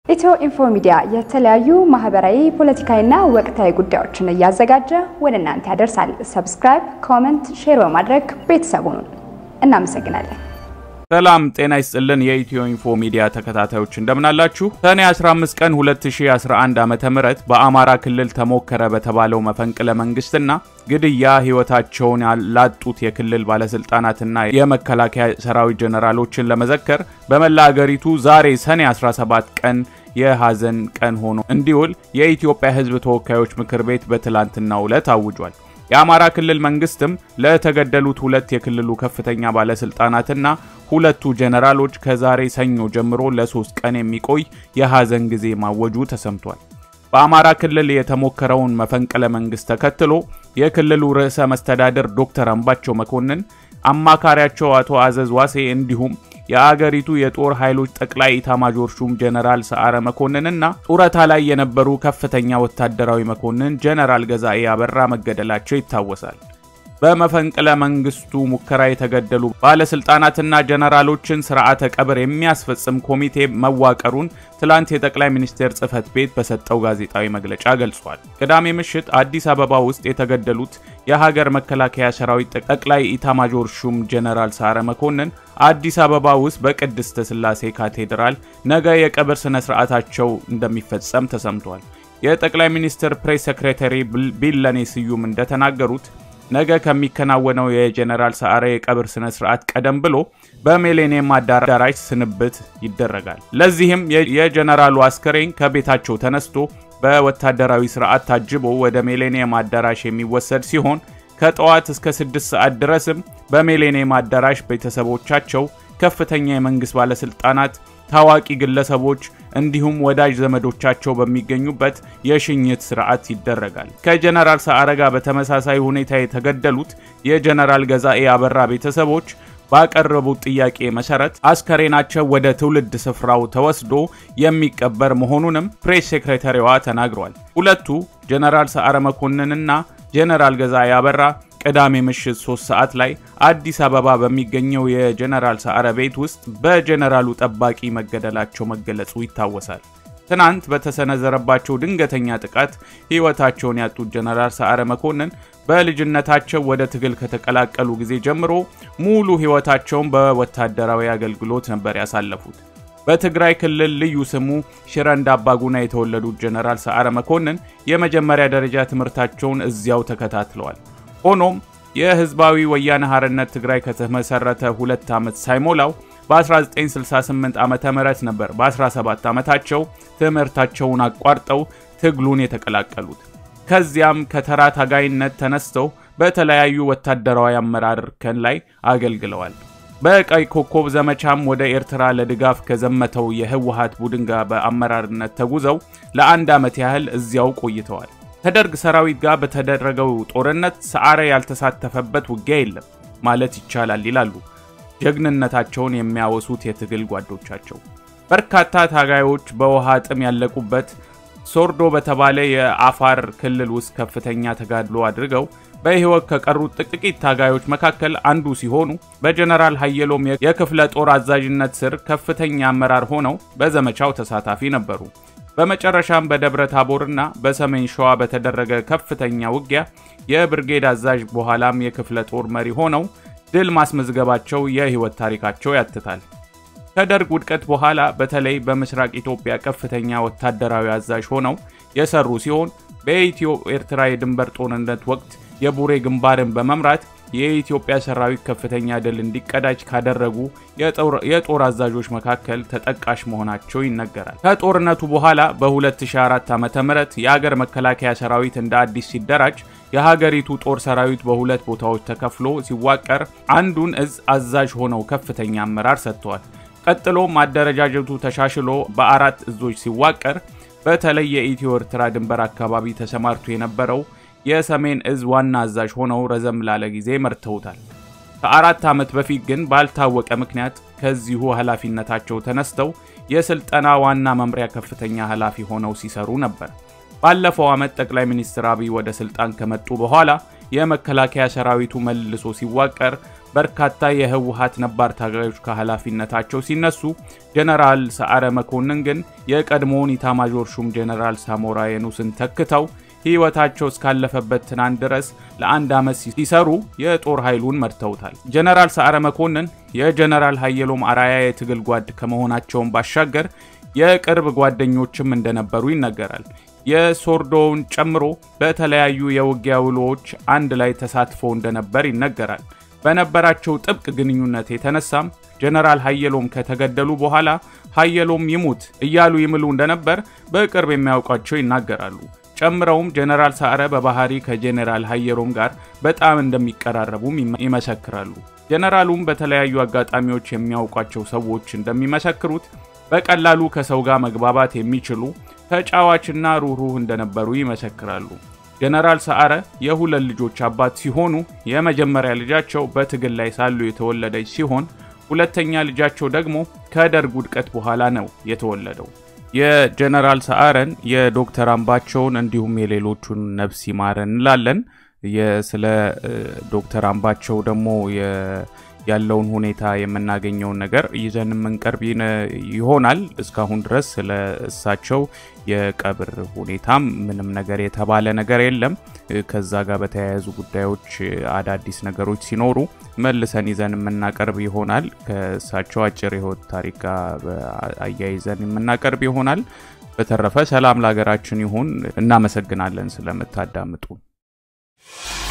ኢትዮ ኢንፎ ሚዲያ የተለያዩ ማህበራዊ፣ ፖለቲካዊና ወቅታዊ ጉዳዮችን እያዘጋጀ ወደ እናንተ ያደርሳል። ሰብስክራይብ፣ ኮመንት፣ ሼር በማድረግ ቤተሰቡን እናመሰግናለን። ሰላም ጤና ይስጥልን። የኢትዮ ኢንፎ ሚዲያ ተከታታዮች እንደምናላችሁ። ሰኔ 15 ቀን 2011 ዓ.ም በአማራ ክልል ተሞከረ በተባለው መፈንቅለ መንግስትና ግድያ ህይወታቸውን ላጡት የክልል ባለስልጣናትና የመከላከያ ሰራዊት ጀነራሎችን ለመዘከር በመላ አገሪቱ ዛሬ ሰኔ 17 ቀን የሐዘን ቀን ሆኖ እንዲውል የኢትዮጵያ ሕዝብ ተወካዮች ምክር ቤት በትላንትናው ዕለት አውጇል። የአማራ ክልል መንግስትም ለተገደሉት ሁለት የክልሉ ከፍተኛ ባለስልጣናትና ሁለቱ ጀነራሎች ከዛሬ ሰኞ ጀምሮ ለሶስት ቀን የሚቆይ የሐዘን ጊዜ ማወጁ ተሰምቷል። በአማራ ክልል የተሞከረውን መፈንቅለ መንግስት ተከትሎ የክልሉ ርዕሰ መስተዳድር ዶክተር አምባቸው መኮንን፣ አማካሪያቸው አቶ አዘዝ ዋሴ እንዲሁም የአገሪቱ የጦር ኃይሎች ጠቅላይ ኢታማጆር ሹም ጀነራል ሰዓረ መኮንንና ጡረታ ላይ የነበሩ ከፍተኛ ወታደራዊ መኮንን ጀነራል ገዛኤ አበራ መገደላቸው ይታወሳል። በመፈንቅለ መንግስቱ ሙከራ የተገደሉ ባለስልጣናትና ጀነራሎችን ስርዓተ ቀብር የሚያስፈጽም ኮሚቴ መዋቀሩን ትላንት የጠቅላይ ሚኒስቴር ጽህፈት ቤት በሰጠው ጋዜጣዊ መግለጫ ገልጿል። ቅዳሜ ምሽት አዲስ አበባ ውስጥ የተገደሉት የሀገር መከላከያ ሰራዊት ጠቅላይ ኢታማጆር ሹም ጀነራል ሰዓረ መኮንን አዲስ አበባ ውስጥ በቅድስተ ስላሴ ካቴድራል ነገ የቀብር ስነ ስርዓታቸው እንደሚፈጸም ተሰምቷል። የጠቅላይ ሚኒስትር ፕሬስ ሴክሬታሪ ቢለኔ ስዩም እንደተናገሩት ነገ ከሚከናወነው የጀነራል ሰዓረ የቀብር ስነ ስርዓት ቀደም ብሎ በሚሌኒየም አዳራሽ ስንብት ይደረጋል። ለዚህም የጀነራሉ አስከሬን ከቤታቸው ተነስቶ በወታደራዊ ስርዓት ታጅቦ ወደ ሚሌኒየም አዳራሽ የሚወሰድ ሲሆን ከጠዋት እስከ 6 ሰዓት ድረስም በሚሌኒየም አዳራሽ ቤተሰቦቻቸው፣ ከፍተኛ የመንግስት ባለስልጣናት፣ ታዋቂ ግለሰቦች እንዲሁም ወዳጅ ዘመዶቻቸው በሚገኙበት የሽኝት ስርዓት ይደረጋል። ከጀነራል ሰዓረ ጋር በተመሳሳይ ሁኔታ የተገደሉት የጀነራል ገዛኤ አበራ ቤተሰቦች ባቀረቡት ጥያቄ መሰረት አስከሬናቸው ወደ ትውልድ ስፍራው ተወስዶ የሚቀበር መሆኑንም ፕሬስ ሴክሬታሪዋ ተናግሯል። ሁለቱ ጀነራል ሰዓረ መኮንንና ጀነራል ገዛኤ አበራ ቅዳሜ ምሽት 3 ሰዓት ላይ አዲስ አበባ በሚገኘው የጀነራል ሰዓረ ቤት ውስጥ በጀነራሉ ጠባቂ መገደላቸው መገለጹ ይታወሳል። ትናንት በተሰነዘረባቸው ድንገተኛ ጥቃት ሕይወታቸውን ያጡት ጀነራል ሰዓረ መኮንን በልጅነታቸው ወደ ትግል ከተቀላቀሉ ጊዜ ጀምሮ ሙሉ ሕይወታቸውን በወታደራዊ አገልግሎት ነበር ያሳለፉት። በትግራይ ክልል ልዩ ስሙ ሽረ እንዳባጉና የተወለዱት ጀነራል ሰዓረ መኮንን የመጀመሪያ ደረጃ ትምህርታቸውን እዚያው ተከታትለዋል። ሆኖም የህዝባዊ ወያነ ሓርነት ትግራይ ከተመሰረተ ሁለት ዓመት ሳይሞላው በ1968 ዓ ም ነበር በ17 ዓመታቸው ትምህርታቸውን አቋርጠው ትግሉን የተቀላቀሉት። ከዚያም ከተራ ታጋይነት ተነስተው በተለያዩ ወታደራዊ አመራር እርከን ላይ አገልግለዋል። በቀይ ኮከብ ዘመቻም ወደ ኤርትራ ለድጋፍ ከዘመተው የህወሓት ቡድን ጋር በአመራርነት ተጉዘው ለአንድ ዓመት ያህል እዚያው ቆይተዋል። ከደርግ ሰራዊት ጋር በተደረገው ጦርነት ሰዓረ ያልተሳተፈበት ውጊያ የለም ማለት ይቻላል ይላሉ ጀግንነታቸውን የሚያወሱት የትግል ጓዶቻቸው። በርካታ ታጋዮች በውሃ ጥም ያለቁበት ሶርዶ በተባለ የአፋር ክልል ውስጥ ከፍተኛ ተጋድሎ አድርገው በሕይወት ከቀሩት ጥቂት ታጋዮች መካከል አንዱ ሲሆኑ በጀነራል ሀየሎም የክፍለ ጦር አዛዥነት ስር ከፍተኛ አመራር ሆነው በዘመቻው ተሳታፊ ነበሩ። በመጨረሻም በደብረ ታቦርና በሰሜን ሸዋ በተደረገ ከፍተኛ ውጊያ የብርጌድ አዛዥ በኋላም የክፍለ ጦር መሪ ሆነው ድል ማስመዝገባቸው የሕይወት ታሪካቸው ያትታል። ከደርግ ውድቀት በኋላ በተለይ በምስራቅ ኢትዮጵያ ከፍተኛ ወታደራዊ አዛዥ ሆነው የሰሩ ሲሆን በኢትዮ ኤርትራ የድንበር ጦርነት ወቅት የቡሬ ግንባርን በመምራት የኢትዮጵያ ሰራዊት ከፍተኛ ድል እንዲቀዳጅ ካደረጉ የጦር አዛዦች መካከል ተጠቃሽ መሆናቸው ይነገራል። ከጦርነቱ በኋላ በ2004 ዓ.ም የሀገር መከላከያ ሰራዊት እንደ አዲስ ሲደራጅ የሀገሪቱ ጦር ሰራዊት በሁለት ቦታዎች ተከፍሎ ሲዋቀር አንዱን እዝ አዛዥ ሆነው ከፍተኛ አመራር ሰጥተዋል። ቀጥሎም አደረጃጀቱ ተሻሽሎ በአራት እዞች ሲዋቀር በተለይ የኢትዮ ኤርትራ ድንበር አካባቢ ተሰማርቶ የነበረው የሰሜን እዝ ዋና አዛዥ ሆነው ረዘም ላለ ጊዜ መርተውታል። ከአራት ዓመት በፊት ግን ባልታወቀ ምክንያት ከዚሁ ኃላፊነታቸው ተነስተው የስልጠና ዋና መምሪያ ከፍተኛ ኃላፊ ሆነው ሲሰሩ ነበር። ባለፈው ዓመት ጠቅላይ ሚኒስትር አብይ ወደ ስልጣን ከመጡ በኋላ የመከላከያ ሰራዊቱ መልሶ ሲዋቀር በርካታ የህወሓት ነባር ታጋዮች ከኃላፊነታቸው ሲነሱ፣ ጀነራል ሰዓረ መኮንን ግን የቀድሞውን ኢታማዦር ሹም ጀነራል ሳሞራ የኑስን ተክተው ህይወታቸው እስካለፈበት ትናንት ድረስ ለአንድ ዓመት ሲሰሩ የጦር ኃይሉን መርተውታል። ጀነራል ሰዓረ መኮንን የጀነራል ሀየሎም አራያ የትግል ጓድ ከመሆናቸውን ባሻገር የቅርብ ጓደኞችም እንደነበሩ ይነገራል። የሶርዶውን ጨምሮ በተለያዩ የውጊያ ውሎዎች አንድ ላይ ተሳትፎ እንደነበር ይነገራል። በነበራቸው ጥብቅ ግንኙነት የተነሳም ጀነራል ሀየሎም ከተገደሉ በኋላ ሀየሎም ይሙት እያሉ ይምሉ እንደነበር በቅርብ የሚያውቋቸው ይናገራሉ። ጨምረውም ጀነራል ሰዓረ በባህሪ ከጀነራል ሀየሎም ጋር በጣም እንደሚቀራረቡም ይመሰክራሉ። ጀነራሉም በተለያዩ አጋጣሚዎች የሚያውቋቸው ሰዎች እንደሚመሰክሩት በቀላሉ ከሰው ጋር መግባባት የሚችሉ ተጫዋችና ሩህሩህ እንደነበሩ ይመሰክራሉ። ጀነራል ሰዓረ የሁለት ልጆች አባት ሲሆኑ የመጀመሪያ ልጃቸው በትግል ላይ ሳሉ የተወለደች ሲሆን ሁለተኛ ልጃቸው ደግሞ ከደርግ ውድቀት በኋላ ነው የተወለደው። የጀነራል ሰዓረን የዶክተር አምባቸውን እንዲሁም የሌሎቹን ነፍስ ይማረን እንላለን። ስለ ዶክተር አምባቸው ደግሞ ያለውን ሁኔታ የምናገኘውን ነገር ይዘን የምንቀርብ ይሆናል። እስካሁን ድረስ ስለ እሳቸው የቀብር ሁኔታም ምንም ነገር የተባለ ነገር የለም። ከዛ ጋር በተያያዙ ጉዳዮች አዳዲስ ነገሮች ሲኖሩ መልሰን ይዘን የምናቀርብ ይሆናል። ከእሳቸው አጭር የህይወት ታሪክ ጋር አያይዘን የምናቀርብ ይሆናል። በተረፈ ሰላም ለሀገራችን ይሁን። እናመሰግናለን ስለምታዳምጡ።